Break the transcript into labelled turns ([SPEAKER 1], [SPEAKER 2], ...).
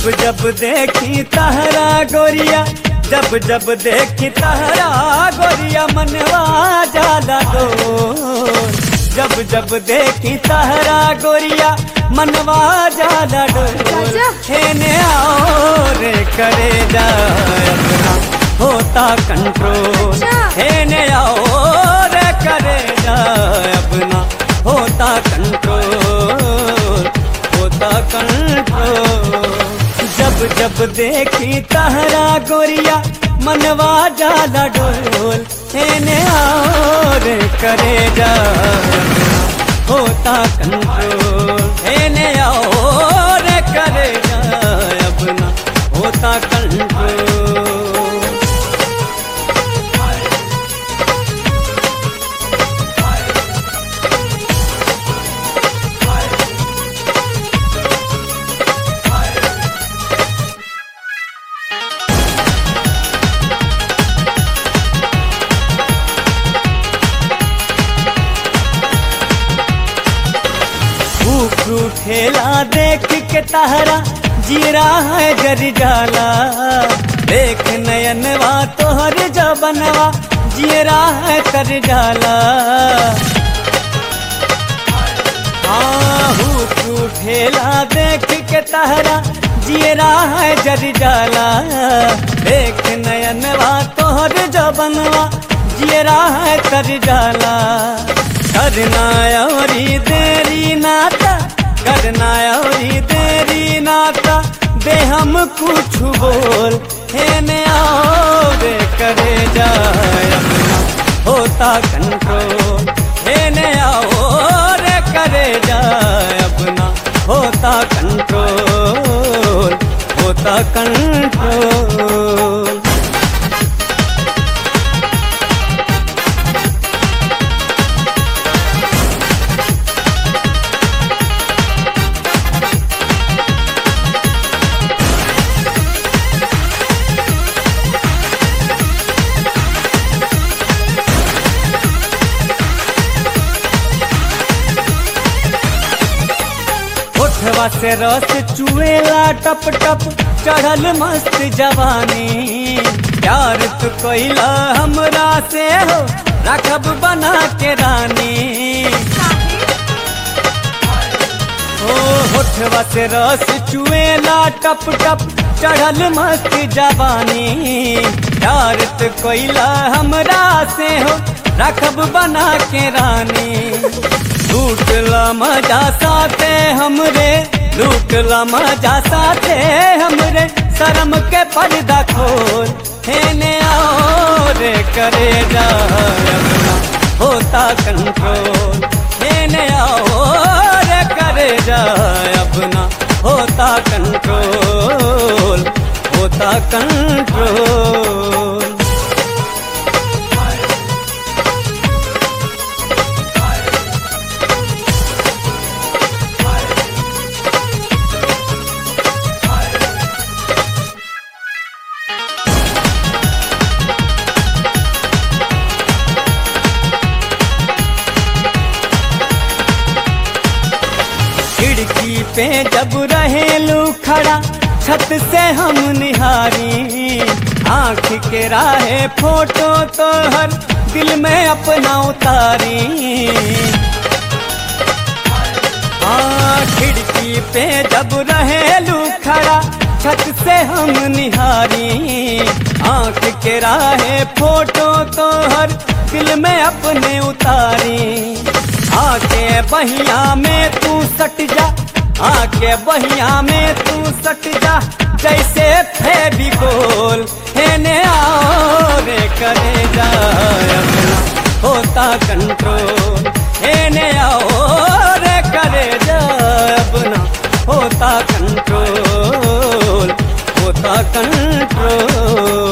[SPEAKER 1] जब जब देखी तहरा गोरिया जब जब देखी तहरा गोरिया मनवा जाला डोर जब जब देखी तहरा गोरिया मनवा जाला डोर
[SPEAKER 2] राजा।
[SPEAKER 1] हेने आओ रे करे जा अपना होता कंट्रोल
[SPEAKER 2] अच्छा।
[SPEAKER 1] हेने आओ रे करे जा अपना होता कंट्रोल होता कंट्रोल जब जब देखी तहरा गोरिया मनवा जाला डोल हेने आओ रे करे जा होता कंट्रोल हेने आओ रे करे जा अपना होता कंट्रोल फूफू ठेला देख के तहरा जीरा है जर जाला देख नयनवा तोहर जबनवा जीरा है तर जाला फूफू ठेला देख के तहरा जीरा है जर जाला देख नयनवा तोहर जबनवा जीरा है तर जाला करना औरी देरी नाता करना औरी देरी नाता दे हम कुछ बोल हेने आओ रे करे जाए अपना होता कंट्रोल हेने आओ रे करे जाए अपना होता कंट्रोल होता कंट्रोल होठवा से रस चुएला टप टप चढ़ल मस्त जवानी प्यार तू कैला हमरा से हो रखब बना के रानी ओ होठवा से रस चुएला टप टप चढ़ल मस्त जवानी प्यार तू कैला हमरा से हो रखब बना के रानी लूटला मजा साथे हमरे लूटला मजा साथे हमरे शर्म के पर्दा खोल हेने आओ रे करे जा अपना होता कंट्रोल हेने आओ रे करे जा अपना होता कंट्रोल होता कंट्रोल खिड़की पे जब रहेलू खड़ा छत से हम निहारी आंख के राहे फोटो तो हर दिल में अपना उतारी हाँ खिड़की पे जब रहेलू खड़ा छत से हम निहारी आंख के राहे फोटो तो हर दिल में अपने उतारी आके बहिया में तू सट जा आके बहिया में तू सट जा जैसे फेविकोल हेने आओ रे करे जा अपना होता कंट्रोल हेने आओ रे करे जा अपना होता कंट्रोल होता कंट्रोल